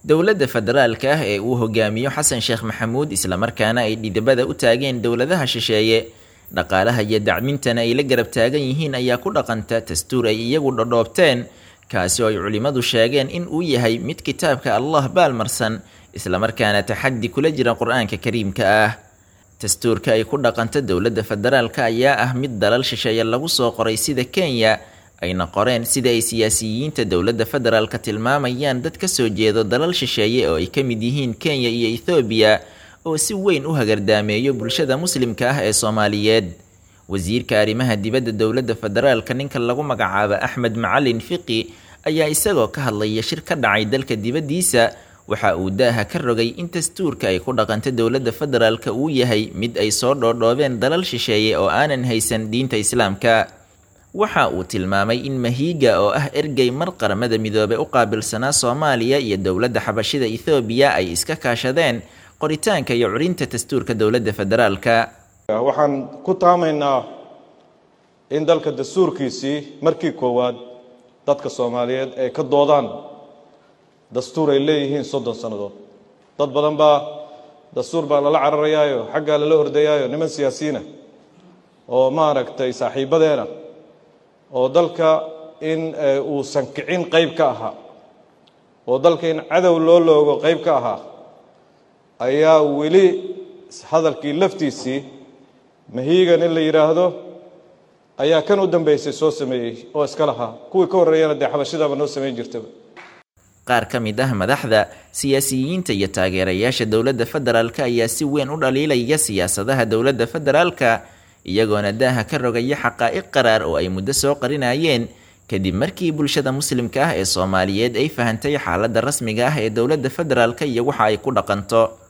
dowladda federaalka ah ee uu hogaamiyo xasan sheekh maxamuud islamarkaana ay dhidibada u taageen dowladaha shisheeye dhaqaalaha iyo dacmintana ay la garab taagan yihiin ayaa ku dhaqanta dastuur ay iyagu dhodhoobteen kaasi oo ay culimmadu sheegeen in uu yahay mid kitaabka allah baalmarsan islamarkaana taxaddi kula jira qur-aanka kariimka ah dastuurka ay ku dhaqanta dowladda federaalka ayaa ah mid dalal shisheeye lagu soo qoray sida kenya ayna qoreen sida ay siyaasiyiinta dowladda federaalka tilmaamayaan dad ka soo jeedo dalal shisheeye oo ay ka mid yihiin kenya iyo ethoobiya oo si weyn u hagardaameeyo bulshada muslimka ah ee soomaaliyeed wasiirka arrimaha dibadda dowladda federaalka ninka lagu magacaabo axmed macalin fiqi ayaa isagoo ka hadlaya shir ka dhacay dalka dibaddiisa waxa uu daaha ka rogay in dastuurka ay ku dhaqanta dowladda federaalka uu yahay mid ay soo dhoodhoobeen dalal shisheeye oo aanan haysan diinta islaamka waxa uu tilmaamay in mahiiga oo ah ergey mar qaramada midoobey u qaabilsanaa soomaaliya iyo dowladda xabashida ethoobiya ay iska kaashadeen qoritaanka iyo curinta dastuurka dowladda federaalka waxaan ku taamaynaa in dalka dastuurkiisii markii koowaad dadka soomaaliyeed ay ka doodaan dastuur ay leeyihiin soddon sannadood dad badan baa dastuur baa lala cararayaayo xaggaa lala ordayaayo niman siyaasiyiina oo maaragtay saaxiibadeena oo dalka in uusan kicin qayb ka ahaa oo dalka in cadow loo loogo qayb ka ahaa ayaa weli hadalkii laftiisii mahiigan in la yidhaahdo ayaa kan u dambeysay soo sameeyey oo iska lahaa kuwii ka horreeyana dee xabashidaba noo samayn jirtaba qaar ka mid ah madaxda siyaasiyiinta iyo taageerayaasha dowladda federaalka ayaa si weyn u dhaliilaya siyaasadaha dowladda federaalka iyagoona daaha ka rogaya xaqaa'iq qaraar oo ay muddo soo qarinayeen kadib markii bulshada muslimka ah ee soomaaliyeed ay fahantay xaaladda rasmiga ah ee dowladda federaalka iyo waxa ay ku dhaqanto